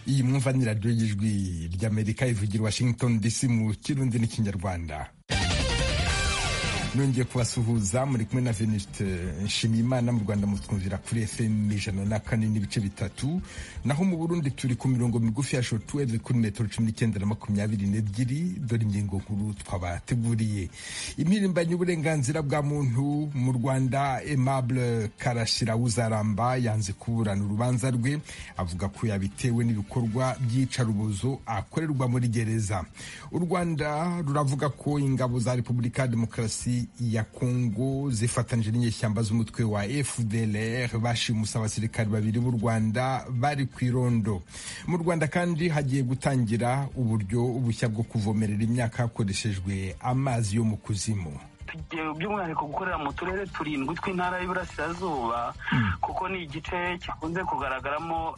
ivaniradiyo y'ijwi ry'amerika ivugira washington dc mu kirundi n'ikinyarwanda nongeye kubasuhuza muri kumwe na veniste nshimiyimana mu rwanda mutwumvira kuri fm ijana na kane n'ibice bitatu naho mu burundi turi ku mirongo migufi ya shotuweve kuri metero cumi n'icyenda na makumyabiri n'ebyiri dore ingingo nkuru twabateguriye impirimbanyi uburenganzira bwa muntu mu rwanda aimable karashyira uzaramba yanze kuburana urubanza rwe avuga ko yabitewe n'ibikorwa by'iyicarubozo akorerwa muri gereza u rwanda ruravuga ko ingabo za repubulika demokarasi ya Kongo zifatanije n'inyeshyamba z'umutwe wa FDLR bashimuse abasirikari babiri b'u Rwanda bari ku irondo mu Rwanda kandi hagiye gutangira uburyo bushya bwo kuvomerera imyaka hakoreshejwe amazi yo mu kuzimu tugiye by'umwihariko gukorera mu turere turindwi tw'intara y'iburasirazuba kuko ni igice gikunze kugaragaramo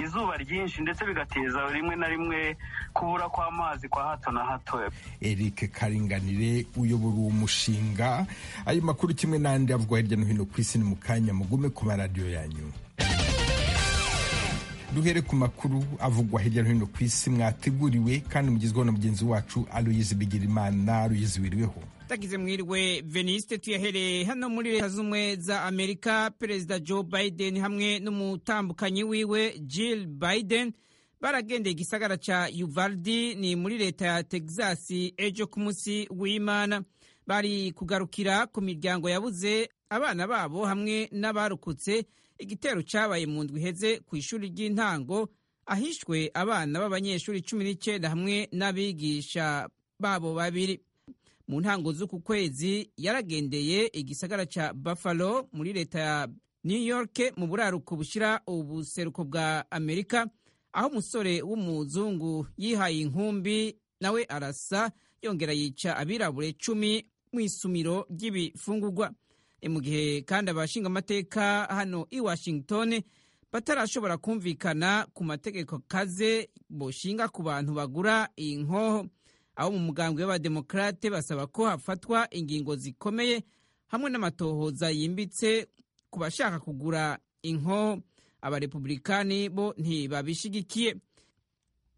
izuba ryinshi ndetse bigateza rimwe na rimwe kubura kw'amazi kwa hato na hato eric karinganire uyobora uwo mushinga ayo makuru kimwe n'andi avugwa hirya no hino ku isi ni mu kanya mugume ku maradiyo yanyu duhere ku makuru avugwa hirya no hino ku isi mwateguriwe kandi mugezweho na mugenzi wacu aloyizi bigirimana aloyizi wiriweho tagize mwiriwe veniste tuyahereye hano muri leta z'ubumwe za amerika perezida joe biden hamwe n'umutambukanyi wiwe jill biden baragendeye igisagara cya uvaldi ni muri leta ya texas ejo ku munsi w'imana bari kugarukira ku miryango yabuze abana babo hamwe n'abarokotse igitero cyabaye mu ndwi iheze ku ishuri ry'intango ahishwe abana b'abanyeshuri cumi n'icyenda hamwe n'abigisha babo babiri mu ntango z'uku kwezi yaragendeye igisagara cya buffalo muri leta ya new york mu buraruko bushyira ubuseruko bwa amerika aho umusore w'umuzungu yihaye inkumbi nawe arasa yongera yica abirabure cumi mu isumiro ry'ibifungurwa mu gihe kandi abashinga amateka hano i washington batarashobora kumvikana ku mategeko kaze bushinga ku bantu bagura iyi nkoho aho mu mugambwe w'abademokarate basaba ko hafatwa ingingo zikomeye hamwe n'amatohoza yimbitse ku bashaka kugura inkoho abarepublikani bo ntibabishigikiye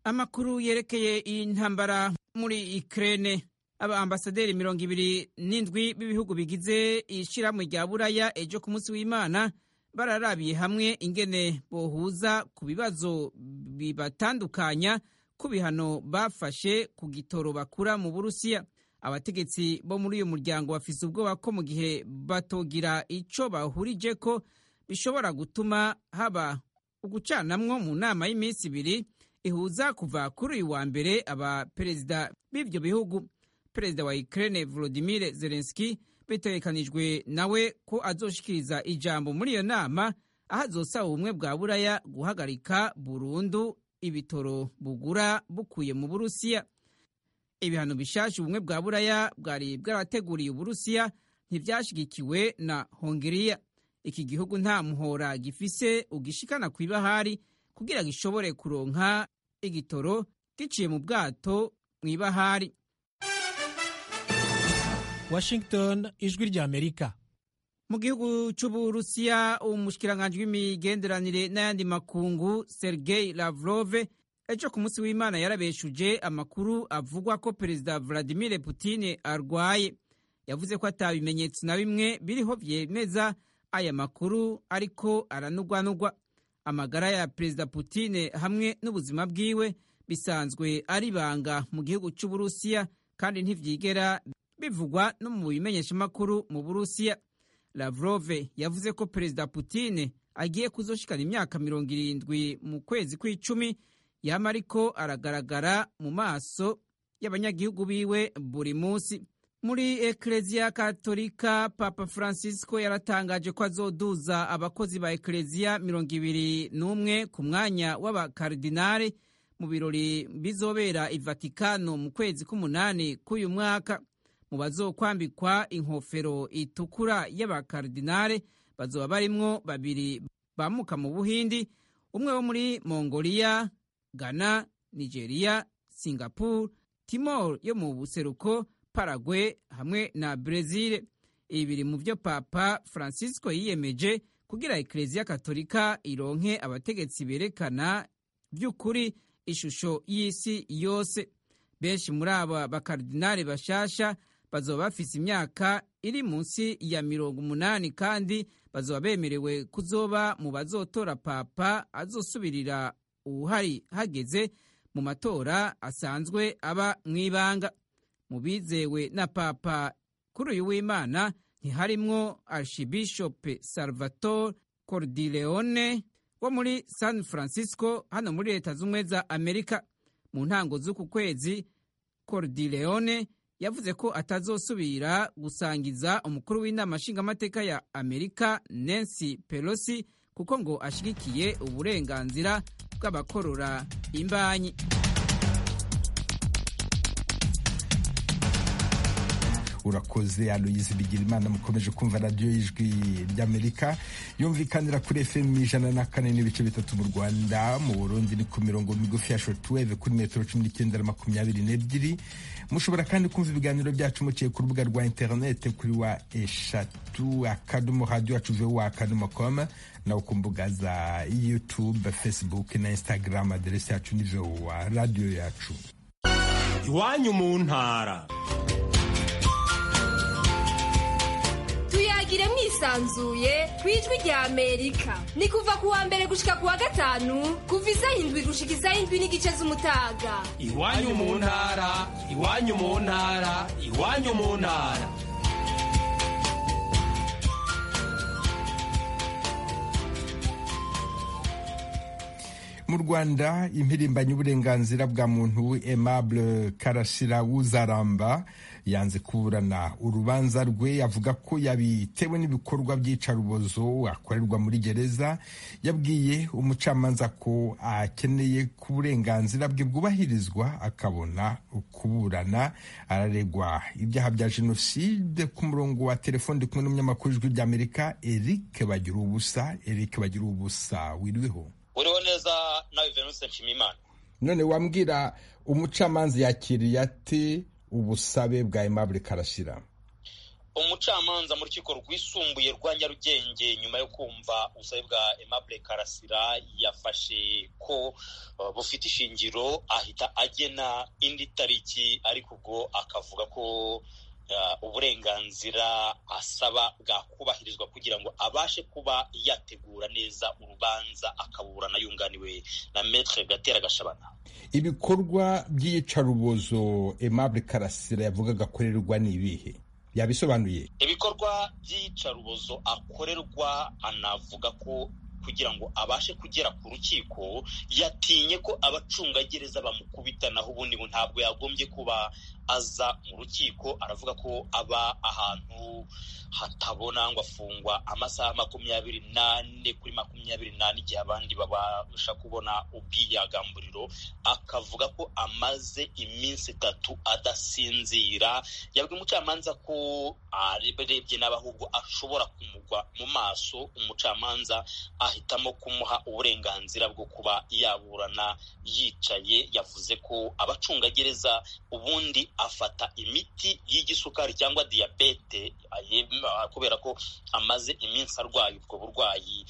amakuru yerekeye iyi ntambara muri ikirere abaambasaderi mirongo ibiri n'indwi b'ibihugu bigize ishyirahamwe rya buraya ejo ku munsi w'imana bararabiye hamwe ingene bohuza ku bibazo bibatandukanya ku bihano bafashe ku gitoro bakura mu burusiya abategetsi bo muri uyu muryango bafise ubwoba ko mu gihe batogira ico bahurije ko bishobora gutuma haba ugucanamwo mu nama y'iminsi ibiri ihuza kuva kuri uyu wa mbere abaperezida b'ivyo bihugu perezida wa Ukraine Volodymyr Zelensky bitegekanijwe nawe ko azoshikiriza ijambo muri iyo nama aho azosaba ubumwe bwa buraya guhagarika burundu ibitoro bugura bukuye mu Burusiya ibihano bishasha ubumwe bwa buraya bwari bwarateguriye Uburusiya ntibyashigikiwe na Hongiriya iki gihugu nta muhora gifise ugishikana ku ibahari kugira gishobore kuronka igitoro giciye mu bwato mu ibahari Washington ijwi rya Amerika mu gihugu c'uburusiya umushikiranganji w'imigenderanire n'ayandi makungu Sergei Lavrov ejo ku munsi w'Imana yarabeshuje amakuru avugwa ko perezida Vladimir Putin arwaye yavuze ko atabimenyetso na bimwe biriho vyemeza aya makuru ariko aranugwanugwa amagara ya perezida Putin hamwe n'ubuzima bwiwe bisanzwe ari banga mu gihugu c'uburusiya kandi ntivyigera bivugwa no mu bimenyeshamakuru mu burusiya lavrov yavuze ko perezida putin agiye kuzoshikana imyaka mirongo irindwi mu kwezi kw'icumi yama ariko aragaragara mu maso y'abanyagihugu biwe buri munsi muri ekereziya katolika papa francisco yaratangaje ko azoduza abakozi ba ekereziya mirongo ibiri n'umwe ku mwanya w'abakardinare mu birori bizobera i vatikano mu kwezi k'umunani k'uyu mwaka mu bazokwambikwa inkofero itukura y'abakardinare bazoba barimwo babiri bamuka mu buhindi umwe wo muri mongoliya ghana nigeria singapore timor yo mu buseruko paragwe hamwe na brezil ibi biri mu byo papa francisco yiyemeje kugira ekereziya katolika ironke abategetsi berekana by'ukuri ishusho y'isi yose benshi muri aba bakaridinari bashasha bazoba bafise imyaka iri munsi ya mirongo umunani kandi bazoba bemerewe kuzoba mu bazotora papa azosubirira uwuhari hageze mu matora asanzwe aba mu ibanga mu bizewe na papa kuri uyu w'imana ntiharimwo archibishope salvatore cordileone wo muri san francisco hano muri leta z'ubumwe za amerika mu ntango z'uku kwezi cordileone yavuze ko atazosubira gusangiza umukuru w'inama nshingamateka ya amerika nancy pelosi kuko ngo ashyigikiye uburenganzira bw'abakorora imbanyi urakoze aloyizi bigirimana mukomeje kumva radiyo y'ijwi ry'amerika yumvikanira kuri fm ijana na kane n'ibice bitatu mu rwanda mu burundi ni ku mirongo migufi ya shotuweve kuri metero cumi n'icyenda na makumyabiri n'ebyiri mushobora kandi kumva ibiganiro byacu muciye ku rubuga rwa interinete kuri wa eshatu akadomo radiyo yacu vewa akadomo komu nawe ku mbuga za yutube facebook na instagram aderesi yacu ni vewa radiyo yacu iwanyu mu ntara tuyagire mwisanzuye ku ijwi rya amerika ni kuva ku wa mbere gushika ku wa gatanu kuva isaha indwi gushika isaha indwi n'igice z'umutaga iwanyu mu ntara iwanyu mu ntara iwanyu mu ntara mu rwanda impirimbanyi y'uburenganzira bwa muntu aimable karasira wuzaramba yanze kuburana urubanza rwe avuga ko yabitewe n'ibikorwa by'icarubozo akorerwa muri gereza yabwiye umucamanza ko akeneye ko uburenganzira bwe bwubahirizwa akabona kuburana araregwa ibyaha bya jenoside ku murongo wa telefone ndi kumwe n'umunyamakuru w'ijwi ry'amerika eric bagira ubusa eric bagira ubusa wiriweho uriho neza nawe venuse nshimimana none wambwira umucamanza yakiriye ati ubusabe bwa aimable karashyira umucamanza mu rukiko rwisumbuye rwa nyarugenge nyuma yo kumva ubusabe bwa aimable karasira yafashe ko uh, bufite ishingiro ahita agena indi tariki ariko ubwo akavuga ko uburenganzira asaba bwakubahirizwa kugira ngo abashe kuba yategura neza urubanza akaburana yunganiwe na metre gatera gashabana ibikorwa by'iyicarubozo aimable karasira yavugaga akorerwa ni ibihe yabisobanuye ibikorwa by'iyicarubozo akorerwa anavuga ko kugira ngo abashe kugera ku rukiko yatinye ko abacungagereza bamukubita naho ubundi ntabwo yagombye kuba aza mu rukiko aravuga ko aba ahantu hatabona ngo afungwa amasaha makumyabiri n'ane kuri makumyabiri n'ane igihe abandi babasha kubona ubwiyagamburiro akavuga ko amaze iminsi itatu adasinzira yabwiye umucamanza ko arebye nabi ahubwo ashobora kumugwa mu maso umucamanza ahitamo kumuha uburenganzira bwo kuba yaburana yicaye yavuze ko abacungagereza ubundi afata imiti y'igisukari cyangwa diyabete kubera ko amaze iminsi arwaye ubwo burwayi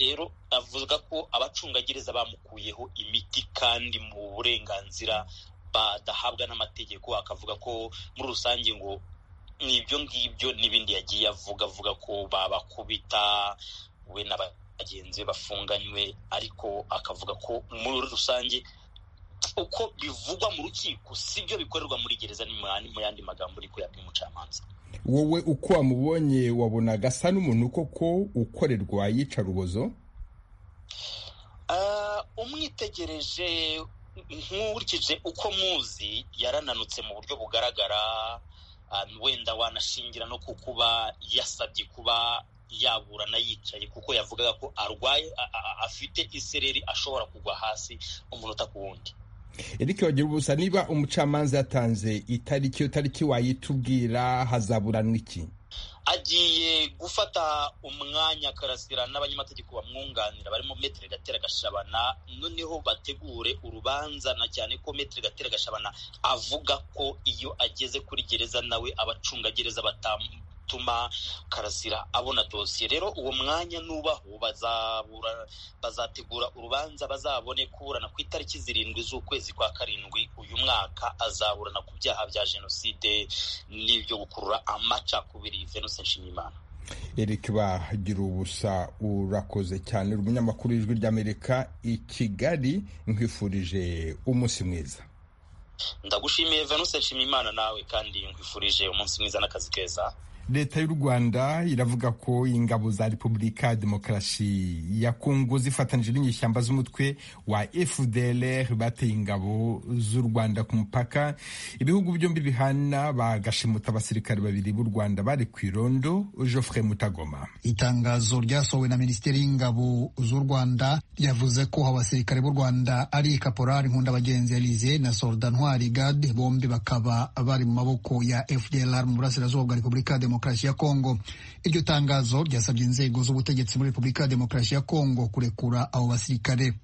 rero avuga ko abacungagereza bamukuyeho imiti kandi mu burenganzira badahabwa n'amategeko akavuga ko muri rusange ngo ni ibyo ngibyo n'ibindi yagiye avuga avuga ko babakubita we n'aba bagenzi be bafunganywe ariko akavuga ko muri rusange uko bivugwa mu rukiko sibyo bikorerwa muri gereza mu yandi magambo ariko yabwiye umucamanza wowe uko wamubonye wabonaga asa n'umuntu koko ukorerwa yicarubozo umwitegereje nkurikije uko muzi yarananutse mu buryo bugaragara wenda wanashingira no ku kuba yasabye kuba yaburana yicaye kuko yavugaga ko arwaye afite isereri ashobora kugwa hasi umunota ku wundi eric wagira ubusa niba umucamanza yatanze itariki iyo tariki wayitubwira hazaburanwa iki agiye gufata umwanya akarasira n'abanyamategeko bamwunganira barimo metero gatera gashabana noneho bategure urubanza na cyane ko metero gatera gashabana avuga ko iyo ageze kuri gereza nawe abacungagereza batamu gutuma karasira abona dosiye rero uwo mwanya nubaho bazabura bazategura urubanza bazabone kuburana ku itariki zirindwi z'ukwezi kwa karindwi uyu mwaka azaburana ku byaha bya jenoside n'ibyo gukurura amacakubiri venuse nshimiyimana erike bagira ubusa urakoze cyane uri umunyamakuru w'ijwi ry'amerika i kigali nkwifurije umunsi mwiza ndagushimiye venuse nshimiyimana nawe kandi nkwifurije umunsi mwiza n'akazi keza leta y'u rwanda iravuga ko ingabo za repubulika ya demokarasi ya kongo zifatanyije n'inyishyamba z'umutwe wa fdlr bateye ingabo z'u rwanda ku mupaka ibihugu byombi bihana bagashimuta abasirikare babiri b'u rwanda bari ku irondo geoffrey mutagoma itangazo ryasohowe na minisiteri y'ingabo z'u rwanda ryavuze ko abasirikare b'u rwanda ari kaporari nkunda bagenzi elize na solda ntwari gade bombi bakaba bari mu maboko ya fdlr mu burasirazuba bwa repubulika ya demokarasi ya kongo iryo tangazo ryasabye inzego z'ubutegetsi muri repubulika ya demokarasi ya kongo kurekura abo basirikare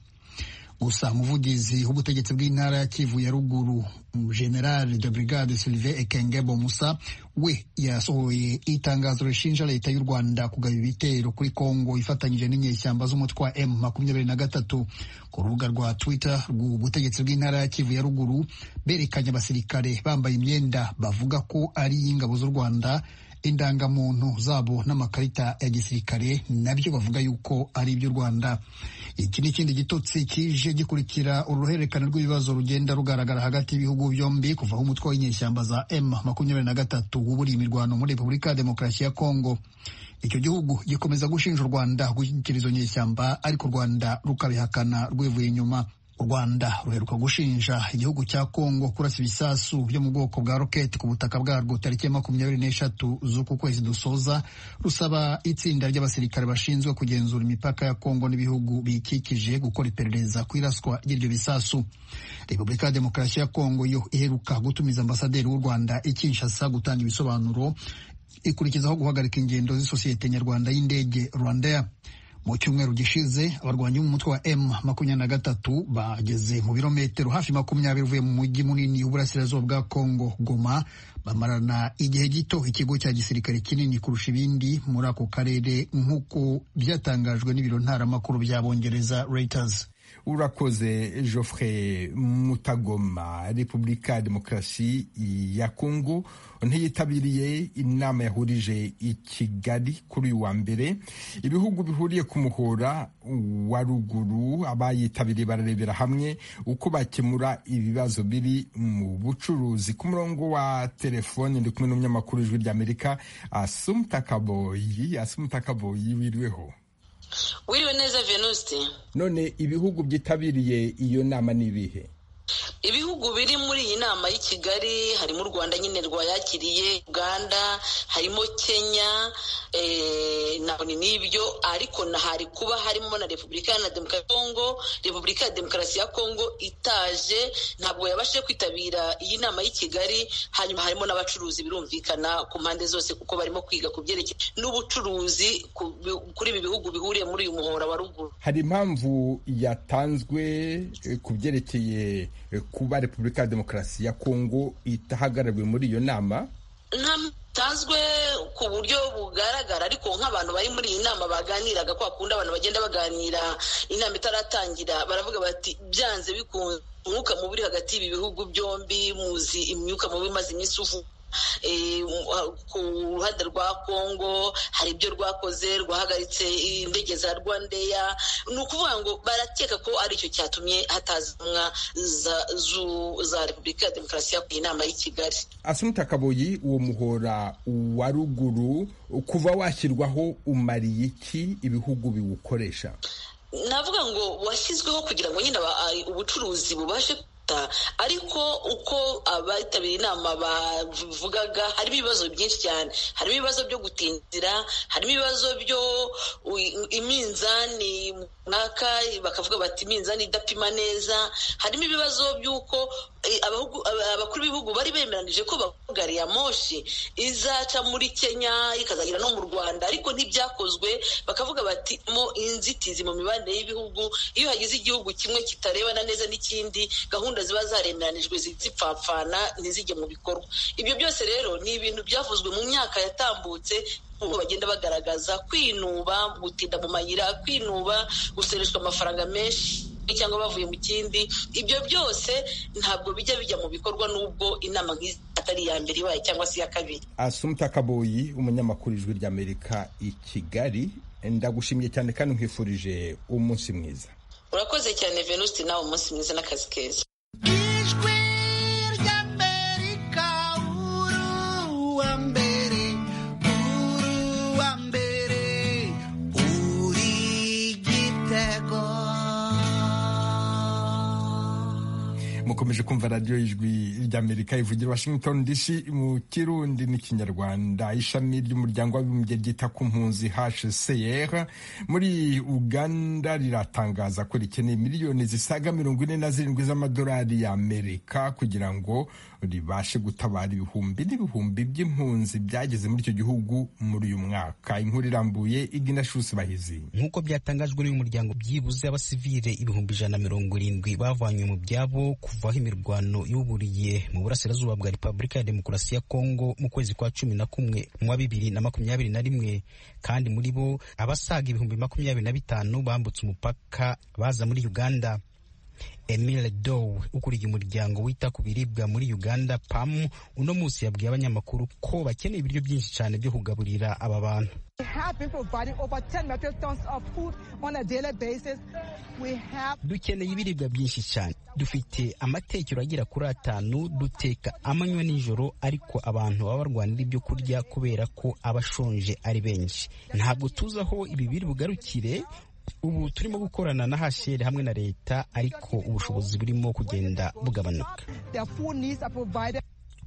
gusa umuvugizi w'ubutegetsi bw'intara ya kivu ya ruguru general de brigade sylvain ekengebo musa we yasohoye itangazo rishinja leta y'u rwanda kugaba ibitero kuri kongo ifatanyije n'inyeshyamba z'umutwe wa m makumyabiri na gatatu ku rubuga rwa twitter rw'ubutegetsi bw'intara ya kivu ya ruguru berekanye abasirikare bambaye imyenda bavuga ko ari iy'ingabo z'u rwanda indangamuntu zabo n'amakarita ya gisirikare nabyo bavuga yuko ari iby'u rwanda iki ni ikindi gitotsi kije gikurikira uruhererekane rw'ibibazo rugenda rugaragara hagati y'ibihugu byombi kuva aho umutwe w'inyeshyamba za m makumyabiri na gatatu wuburiye imirwano muri repubulika ya demokarasi ya kongo icyo gihugu gikomeza gushinja u rwanda gushyigikira izo nyeshyamba ariko u rwanda rukabihakana rwivuye inyuma u rwanda ruheruka gushinja igihugu cya kongo kurasa ibisasu byo mu bwoko bwa roketi ku butaka bwarwo tariki ya makumyabiri n'eshatu z'uku kwezi dusoza rusaba itsinda ry'abasirikare bashinzwe kugenzura imipaka ya kongo n'ibihugu biyikikije gukora iperereza ku iraswa ry'iryo bisasu repubulika ya demokarasi ya kongo yo iheruka gutumiza ambasaderi w'u rwanda i kinshasa gutanga ibisobanuro ikurikizaho guhagarika ingendo z'isosiyete nyarwanda y'indege rwandair mu cyumweru gishize abarwanyi b'umutwe wa m makumyabiri na gatatu bageze mu birometero hafi makumyabiri uvuye mu mujyi munini w'uburasirazuba bwa kongo goma bamarana igihe gito ikigo cya gisirikare kinini kurusha ibindi muri ako karere nk'uko byatangajwe n'ibiro ntaramakuru by'abongereza reuters urakoze geoffrey mutagoma repubulika ya demokarasi ya kongo ntiyitabiriye inama yahurije i kigali kuri uyu wa mbere ibihugu bihuriye ku muhora wa ruguru abayitabiriye bararebera hamwe uko bakemura ibibazo biri mu bucuruzi ku murongo wa telefoni ndi kumwe n'umunyamakuru w'ijwi ry'amerika asumutakaboyi asumutakaboyi wiriweho wiriwe neza venuste none ibihugu byitabiriye iyo nama ni ibihe ibihugu biri muri iyi nama y'i kigali harimo u rwanda nyine rwayakiriye uganda harimo kenya nabone n'ibyo ariko hari kuba harimo na repubulika na kongo repubulika ya demokarasi ya kongo itaje ntabwo yabashije kwitabira iyi nama y'i kigali hanyuma harimo n'abacuruzi birumvikana ku mpande zose kuko barimo kwiga ku byerekeye n'ubucuruzi kuri ibi bihugu bihuriye muri uyu muhora wa ruguru hari impamvu yatanzwe ku byerekeye kuba repubulika ya demokarasi ya kongo itahagarariwe muri iyo nama ntanzwe ku buryo bugaragara ariko nk'abantu bari muri iyi nama baganiraga kwa kundi abantu bagenda baganira inama itaratangira baravuga bati byanze bikunze umwuka mubi uri hagati y'ibi bihugu byombi muzi imyuka mubi imaze iminsi uvuga ku ruhande rwa kongo hari ibyo rwakoze rwahagaritse indege za rwandeya ni ukuvuga ngo barakeka ko ari icyo cyatumye hatazanwa za repubulika ya demokarasi iyi nama y'i kigali asumita kaboyi uwo muhora wa ruguru kuva washyirwaho umariye iki ibihugu biwukoresha navuga ngo washyizweho kugira ngo nyine ubucuruzi bubashe ariko uko abitabiriye inama bavugaga harimo ibibazo byinshi cyane harimo ibibazo byo gutinzira harimo ibibazo byo iminzani mwaka bakavuga bati iminzani idapima neza harimo ibibazo by'uko abakuru b'ibihugu bari bemeranije ko gari ya moshi izaca muri kenya ikazagera no mu rwanda ariko ntibyakozwe bakavuga bati mo inzitizi mu mibanire y'ibihugu iyo hagize igihugu kimwe kitarebana neza n'ikindi gahunda ziba zaremeranijwe zipfapfana ntizijye mu bikorwa ibyo byose rero ni ibintu byavuzwe mu myaka yatambutse uko bagenda bagaragaza kwinuba gutinda mu mayira kwinuba gusoreshwa amafaranga menshi cyangwa bavuye mu kindi ibyo byose ntabwo bijya bijya mu bikorwa n'ubwo inama nk'izi atari iya mbere ibaye cyangwa se iya kabiri asumta kaboyi umunyamakuru ijwi ry'amerika i kigali ndagushimye cyane kandi nkwifurije umunsi mwiza urakoze cyane venuste nawe umunsi mwiza n'akazi keza mukomeje kumva radiyo y'ijwi ry'amerika ivugira washington dc mu kirundi n'ikinyarwanda ishami ry'umuryango w'abibumbye ryita ku mpunzi hcr muri uganda riratangaza ko rikeneye miliyoni zisaga mirongo ine na zirindwi z'amadolari y'amerika kugira ngo ribashe gutabara ibihumbi n'ibihumbi by'impunzi byageze muri icyo gihugu muri uyu mwaka inkuru irambuye iginashusi bahizi nk'uko byatangajwe n'uyu muryango byibuze abasivile ibihumbi ijana na mirongo irindwi bavanywe mu byabo kuvaho imirwano yuburiye mu burasirazuba bwa repubulika ya demokarasi ya kongo mu kwezi kwa cumi na kumwe mu wa bibiri na makumyabiri na rimwe kandi muri bo abasaga ibihumbi makumyabiri na bitanu bambutse umupaka baza muri uganda emile dow ukuriye umuryango wita ku biribwa muri uganda pam uno munsi yabwiye abanyamakuru ko bakeneye ibiryo byinshi cyane byo kugaburira aba bantu dukeneye ibiribwa byinshi cyane dufite amatekero agera kuri atanu duteka amanywa n'ijoro ariko abantu baba barwanira ibyo kurya kubera ko aba ashonje ari benshi ntabwo tuzi aho ibi biri bugarukire ubu turimo gukorana na hasheri hamwe na leta ariko ubushobozi burimo kugenda bugabanuka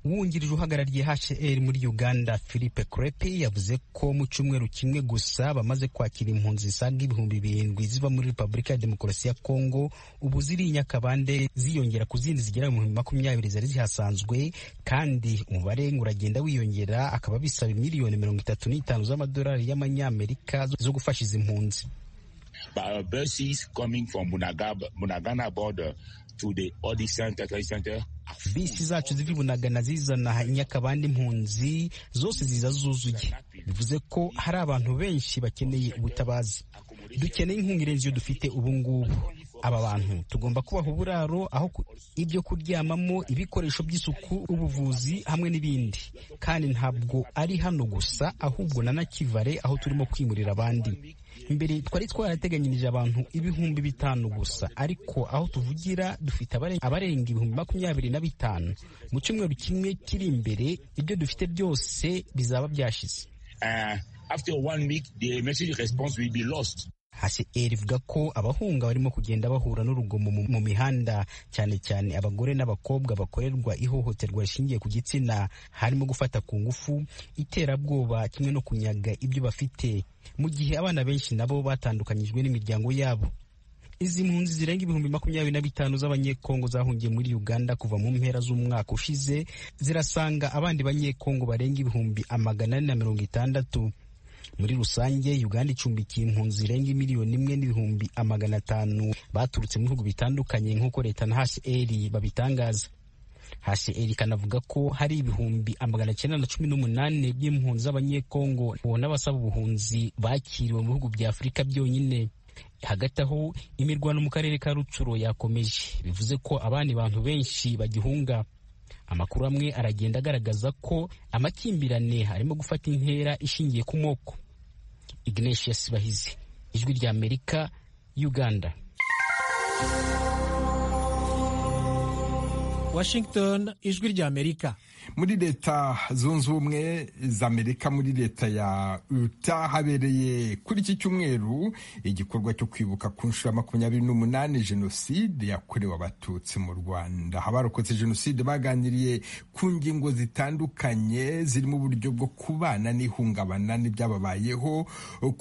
wungirije uhagarariye hcr muri uganda philippe crepe yavuze ko mu cyumweru kimwe gusa bamaze kwakira impunzi zisaga ibihumbi birindwi ziva muri repubulika ya demokarasi ya kongo ubu ziri nyakabande ziyongera ku zindi zigera mu bihumbi makumyabiri zari zihasanzwe kandi umubare uragenda wiyongera akaba bisaba miliyoni mirongo itatu n'itanu z'amadolari y'amanyamerika zo gufasha izi mpunzi buses coming from Bunagab, Bunagana border to the Odi Center, Center. Bisi zacu ziva Bunagana zizana inyakabandi impunzi zose ziza zuzuye, bivuze ko hari abantu benshi bakeneye ubutabazi. Dukeneye inkunga irenze iyo dufite ubu ngubu. Aba bantu tugomba kubaha uburaro, aho ibyo kuryamamo, ibikoresho by'isuku, ubuvuzi hamwe n'ibindi. Kandi ntabwo ari hano gusa, ahubwo na Nakivale aho turimo kwimurira abandi. mbere twari twarateganyirije abantu ibihumbi bitanu gusa ariko aho tuvugira dufite abarenga ibihumbi makumyabiri na bitanu mu cyumweru kimwe kiri imbere ibyo dufite byose bizaba byashize HCR ivuga ko abahunga barimo kugenda bahura n'urugomo mu mihanda cyane cyane abagore n'abakobwa bakorerwa ihohoterwa rishingiye ku gitsina harimo gufata ku ngufu iterabwoba kimwe no kunyaga ibyo bafite mu gihe abana benshi nabo batandukanyijwe n'imiryango yabo izi mpunzi zirenga ibihumbi makumyabiri na bitanu z'abanyekongo zahungiye muri uganda kuva mu mpera z'umwaka ushize zirasanga abandi banyekongo barenga ibihumbi amagana ane na mirongo itandatu muri rusange uganda icumbikiye impunzi zirenga miliyoni imwe n'ibihumbi amagana atanu baturutse mu bihugu bitandukanye nk'uko leta na hcr babitangaza hcr ikanavuga ko hari ibihumbi amagana cyenda na cumi n'umunani by'impunzi z'abanyekongo n'abasaba ubuhunzi bakiriwe mu bihugu bya afurika byonyine hagati aho imirwano mu karere ka rucuro yakomeje bivuze ko abandi bantu benshi bagihunga amakuru amwe aragenda agaragaza ko amakimbirane arimo gufata intera ishingiye ku moko ignatius bahizi ijwi rya amerika uganda washington ijwi rya amerika muri leta zunze ubumwe za amerika muri leta ya uta habereye kuri iki cyumweru igikorwa cyo kwibuka ku nshuro ya makumyabiri n'umunani jenoside yakorewe abatutsi mu rwanda abarokotse jenoside baganiriye ku ngingo zitandukanye zirimo uburyo bwo kubana n'ihungabana n'ibyababayeho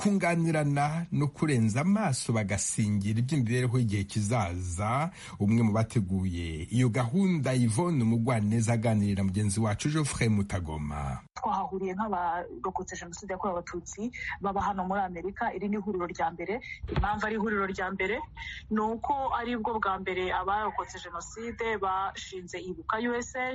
kunganirana no kurenza amaso bagasingira iby'imibereho y'igihe kizaza umwe mu bateguye iyo gahunda Yvonne umugwaneza aganira na mugenzi wacu Geoffrey Mutagoma twahahuriye nk'abarokotse jenoside yakorewe abatutsi baba hano muri amerika iri ni ihuriro rya mbere impamvu ari ihuriro rya mbere ni uko ari bwo bwa mbere abarokotse jenoside bashinze ibuka usa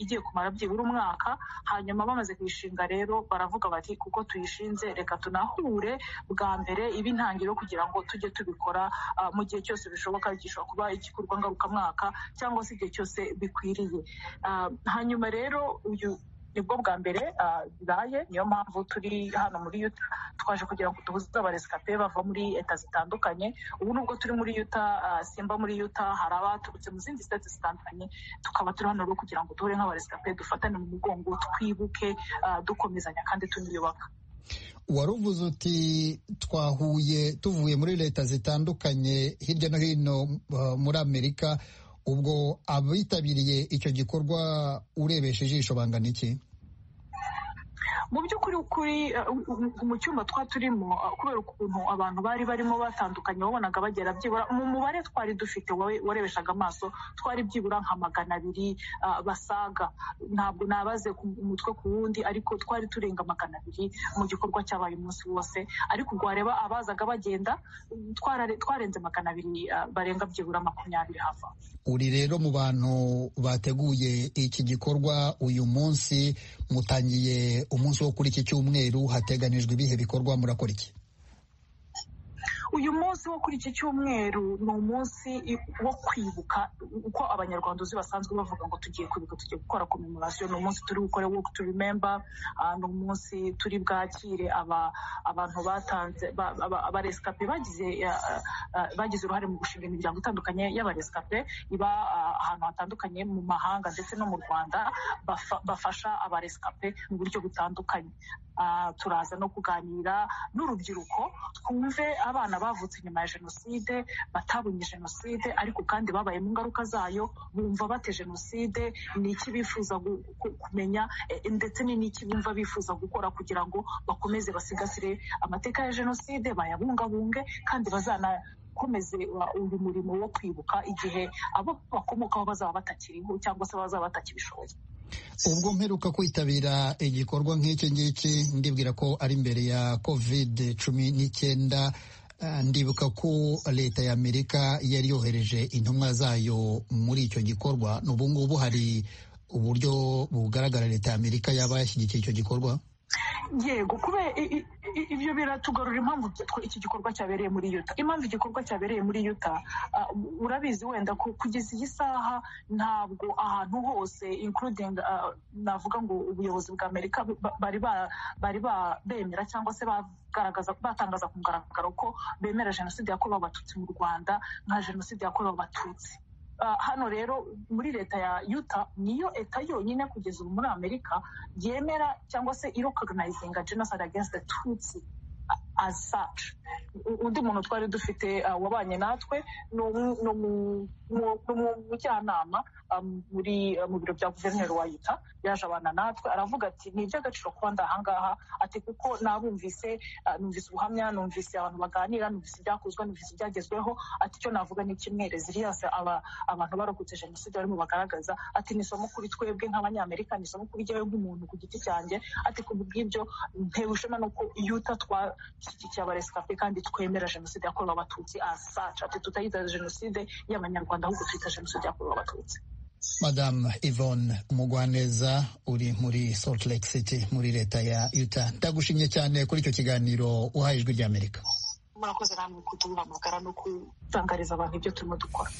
igiye kumara byibura umwaka hanyuma bamaze kuyishinga rero baravuga bati kuko tuyishinze reka tunahure bwa mbere iba intangiriro kugira ngo tujye tubikora mu gihe cyose bishoboka gishobora kuba igikorwa ngarukamwaka cyangwa se igihe cyose bikwiriye hanyuma rero uyu nibwo bwa mbere bibaye niyo mpamvu turi hano muri yuta twaje kugira ngo duhuze abaresikape bava muri leta zitandukanye ubu nubwo turi muri yuta simba muri yuta hari abaturutse mu zindi sitati zitandukanye tukaba turi hano rero kugira ngo duhure nk'abaresikape dufatane mu mugongo twibuke dukomezanya kandi tuniyubaka waruvuze uti twahuye tuvuye muri leta zitandukanye hirya no hino muri amerika ubwo abitabiriye icyo gikorwa urebesha ijisho bangana iki mu by'ukuri kuri mu cyumba twa turimo kubera ukuntu abantu bari barimo batandukanye wabonaga bagera byibura mu mubare twari dufite warebeshaga amaso twari byibura nka magana abiri basaga ntabwo nabaze umutwe ku wundi ariko twari turenga magana abiri mu gikorwa cyabaye umunsi wose ariko ubwo wareba abazaga bagenda twarenze magana abiri barenga byibura makumyabiri hava uri rero mu bantu bateguye iki gikorwa uyu munsi mutangiye umunsi wo kuri iki cyumweru hateganijwe ibihe bikorwa murakora iki uyu munsi wo kuri iki cyumweru ni umunsi wo kwibuka uko abanyarwanda uzi basanzwe bavuga ngo tugiye kwibuka tugiye gukora komemoration ni umunsi turi gukora work to remember ni umunsi turi bwakire abantu batanze abaresikape bagize uruhare mu gushinga imiryango itandukanye y'abaresikape iba ahantu hatandukanye mu mahanga ndetse no mu rwanda bafasha abaresikape mu buryo butandukanye turaza no kuganira n'urubyiruko twumve abana bavutse nyuma ya jenoside batabonye jenoside ariko kandi babayemo ingaruka zayo bumva bate jenoside ni iki bifuza kumenya ndetse ni n'iki bumva bifuza gukora kugira ngo bakomeze basigasire amateka ya jenoside bayabungabunge kandi bazana komeze uyu murimo wo kwibuka igihe abo bakomokaho bazaba batakiriho cyangwa se bazaba batakibishoboye ubwo mperuka kwitabira igikorwa nk'iki ngiki ndibwira ko ari imbere ya kovide cumi n'icyenda ndibuka ko leta ya amerika yari yohereje intumwa zayo muri icyo gikorwa n'ubu ngubu hari uburyo bugaragara leta ya amerika yaba yashyigikiye icyo gikorwa yego kubera ibyo biratugarura impamvu iki gikorwa cyabereye muri yuta impamvu igikorwa cyabereye muri yuta urabizi wenda ko kugeza iyi saha ntabwo ahantu hose inkurudingi navuga ngo ubuyobozi bwa amerika bari bemera cyangwa se batangaza ku mugaragaro ko bemera jenoside yakorewe abatutsi mu rwanda nka jenoside yakorewe abatutsi hano rero muri leta ya yuta niyo leta yonyine kugeza ubu muri amerika yemera cyangwa se irokoganayizinga jenoside agensi tutsi asaci undi muntu twari dufite wabanye natwe ni umujyanama muri mu biro bya guverineri wa yuta yaje abana natwe aravuga ati ni iby'agaciro kuba ndi ahangaha ati kuko nabumvise numvise ubuhamya numvise abantu baganira numvise ibyakozwe numvise ibyagezweho ati icyo navuga ni kimwe reziliyase abantu barokotse jenoside barimo bagaragaza ati ni isomo kuri twebwe nk'abanyamerika ni isomo kuri jyewe nk'umuntu ku giti cyanjye ati ku bw'ibyo ntewe ishema nuko yuta twashyigikiye abaresikape kandi twemera jenoside yakorewe abatutsi asaca ati tutayita jenoside y'abanyarwanda ahubwo tuyita jenoside yakorewe abatutsi madamu yvonne mugwaneza uri muri salt lake city muri leta ya yuta ndagushimye cyane kuri icyo kiganiro uhaye ijwi ry'amerika murakoze namwe kuduhamagara no kutangariza abantu ibyo turimo dukora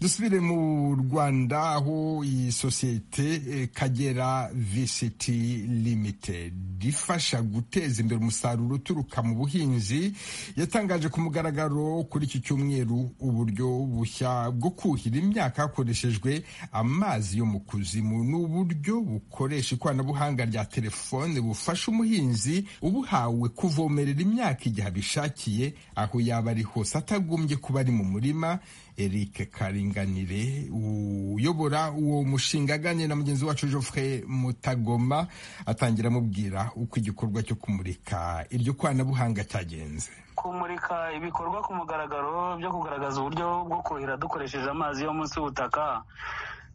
dusubire mu rwanda aho iyi sosiyete eh, kagera visiti limitedi ifasha guteza imbere umusaruro uturuka mu buhinzi yatangaje ku mugaragaro kuri iki cyumweru uburyo bushya bwo kuhira imyaka hakoreshejwe amazi yo mu kuzimu ni uburyo bukoresha ikoranabuhanga rya telefone bufasha umuhinzi ubuhawe kuvomerera imyaka igihe abishakiye aho yaba ari hose atagombye kuba ari mu murima Eric Karinganire uyobora uwo mushinga aganira na mugenzi wacu Geoffrey Mutagoma atangira amubwira uko igikorwa cyo kumurika iryo koranabuhanga cyagenze kumurika ibikorwa ku mugaragaro byo kugaragaza uburyo bwo kuhira dukoresheje amazi yo munsi y'ubutaka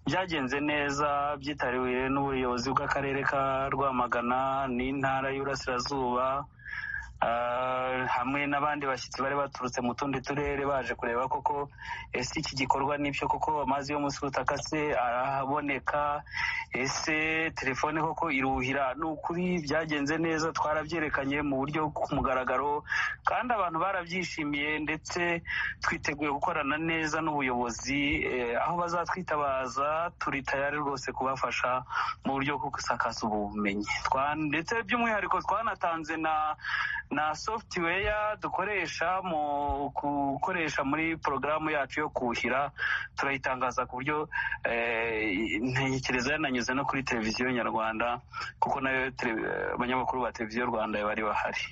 byagenze neza byitariwe n'ubuyobozi bw'akarere ka rwamagana n'intara y'uburasirazuba Uh, hamwe n'abandi bashyitsi bari baturutse mu tundi turere baje kureba koko ese iki gikorwa n'ibyo koko amazi yo munsi y'ubutaka se arahaboneka ese telefone koko iruhira ni ukuri byagenze neza twarabyerekanye mu buryo ku mugaragaro kandi abantu barabyishimiye ndetse twiteguye gukorana neza n'ubuyobozi eh, aho bazatwitabaza turi tayari rwose kubafasha mu buryo bwo gusakaza ubu bumenyi Twa- ndetse by'umwihariko twanatanze na na software dukoresha mu gukoresha muri porogaramu yacu yo kuhira turayitangaza ku buryo eh, ntekereza yananyuze no kuri televiziyo nyarwanda kuko nayo tele- eh, abanyamakuru ba televiziyo rwanda bari bahari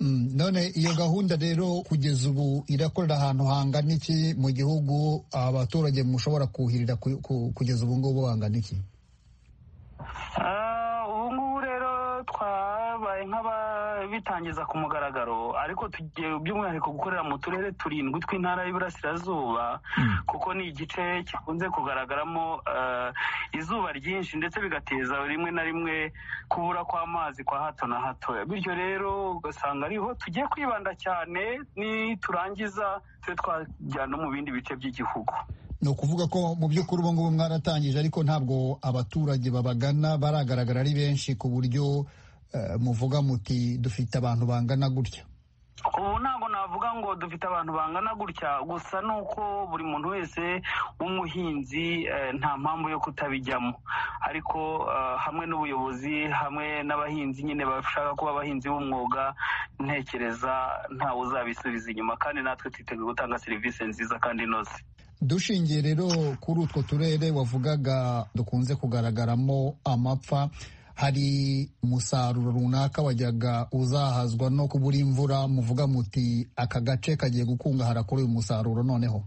Mm, none iyo gahunda rero kugeza ubu irakorera ahantu hangana iki mu gihugu abaturage mushobora kuhirira ku- ku- kugeza ubu ngubu hangana iki Ah, ubu ngubu rero twabaye nk'ababitangiza ku mugaragaro ariko tugiye by'umwihariko gukorera mu turere turindwi tw'intara y'Iburasirazuba kuko ni igice gikunze kugaragaramo eh, izuba ryinshi ndetse bigateza rimwe na rimwe kubura kw'amazi kwa hato na hato bityo rero ugasanga ariho tugiye kwibanda cyane niturangiza tube twajya no mu bindi bice by'igihugu ni ukuvuga ko mu by'ukuri ubu ngubu mwaratangije ariko ntabwo abaturage babagana baragaragara ari benshi ku buryo eh, muvuga muti dufite abantu bangana gutya ubu ntabwo navuga ngo dufite abantu bangana gutya gusa ni uko buri muntu wese w'umuhinzi eh, nta mpamvu yo kutabijyamo ariko eh, hamwe n'ubuyobozi hamwe n'abahinzi nyine bashaka kuba abahinzi b'umwuga ntekereza ntawe uzabisubiza inyuma kandi natwe twiteguye gutanga serivisi nziza kandi inoze dushingiye rero kuri utwo turere wavugaga dukunze kugaragaramo amapfa hari umusaruro runaka wajyaga uzahazwa no kubura imvura muvuga muti aka gace kagiye gukungahara kuri uyu musaruro noneho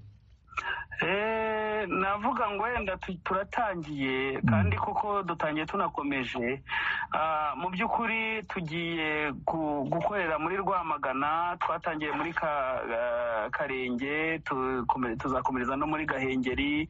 Eh, navuga ngo wenda tu- turatangiye kandi koko dutangiye tunakomeje Ah, mu by'ukuri tugiye gu- gukorera muri rwamagana twatangiye muri Ka- ah, karenge tukome- tuzakomereza no muri gahengeri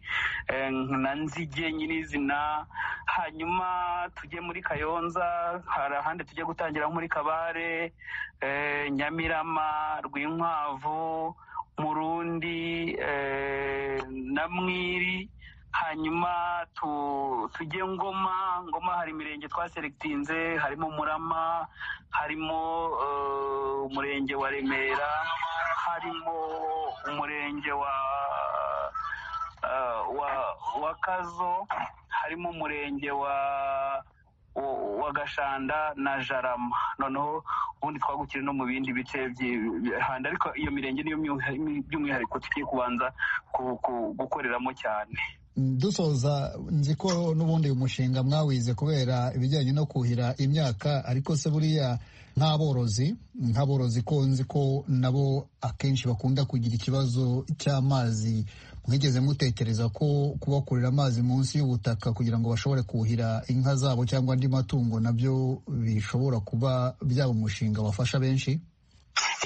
eh, na nzige nyirizina hanyuma tujye muri kayonza hari ahandi tujye gutangira muri kabare eh, nyamirama rwinkwavu murundi eh, na mwiri hanyuma tu- tujye ngoma ngoma hari imirenge twaserekitinze harimo murama harimo eh, umurenge wa remera harimo umurenge wa eh, wa wa kazo harimo umurenge wa wa- wa gashanda na jarama noneho ubundi twagukire no mu bindi bice byi- byi- handi ariko iyo mirenge niyo myu- by'umwihariko tugiye kubanza ku- ku- gukoreramo cyane dusoza nzi ko n'ubundi uyu mushinga mwawize kubera ibijyanye no kuhira imyaka ariko se buriya nk'aborozi nk'aborozi ko nzi ko nabo akenshi bakunda kugira ikibazo cy'amazi mwigeze mutekereza ko kubakurira amazi munsi y'ubutaka kugira ngo bashobore kuhira inka zabo cyangwa andi matungo nabyo bishobora kuba byaba umushinga wafasha benshi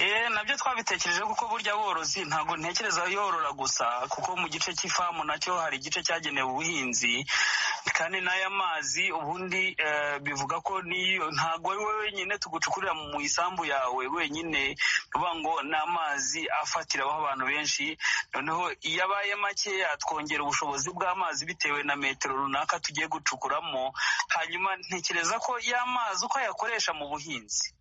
Eh, nabyo twabitekereje kuko burya aborozi ntabwo ntekereza yorora gusa kuko mu gice cy'ifamu nacyo hari igice cyagenewe ubuhinzi kandi n'aya mazi ubundi eh, bivuga ko n'iyo ntabwo ari wowe wenyine tugucukurira mu isambu yawe wenyine bivuga ngo ni amazi afatiraho abantu benshi noneho iyo abaye makeya twongera ubushobozi bw'amazi bitewe na metero runaka tugiye gucukuramo hanyuma ntekereza ko y'amazi uko ayakoresha mu buhinzi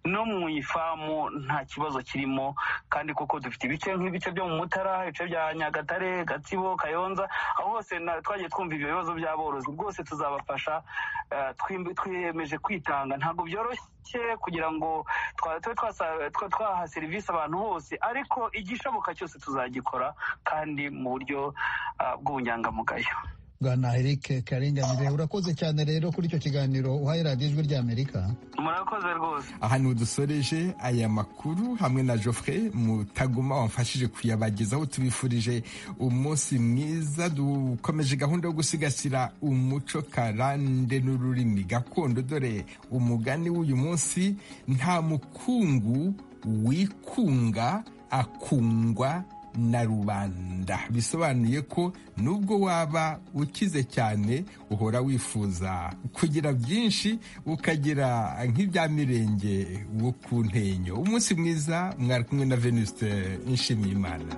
no mu ifamu nta kibazo kirimo kandi kuko dufite ibice nk'ibice byo mu mutara ibice bya nyagatare gatsibo kayonza aho hose twagiye twumva ibyo bibazo by'aborozi rwose tuzabafasha eh, twim- twiyemeje kwitanga ntabwo byoroshye kugira ngo twa- tube twasa- twa- twaha serivisi abantu hose ariko igishoboka cyose tuzagikora kandi mu buryo ah, bw'ubunyangamugayo bwana eric karinganire urakoze cyane rero kuri icyo kiganiro uhaye radiyo ijwi ry'amerika murakoze rwose aha niho dusoreje aya makuru hamwe na Geoffrey mutaguma wamfashije kuyabagezaho tubifurije umunsi mwiza dukomeje gahunda yo gusigasira umuco karande n'ururimi gakondo dore umugani w'uyu munsi nta mukungu wikunga akungwa na rubanda bisobanuye ko nubwo waba ukize cyane uhora wifuza kugira byinshi ukagira nk'ibya mirenge wo ku ntenyo umunsi mwiza mwari kumwe na venuste nshimiyimana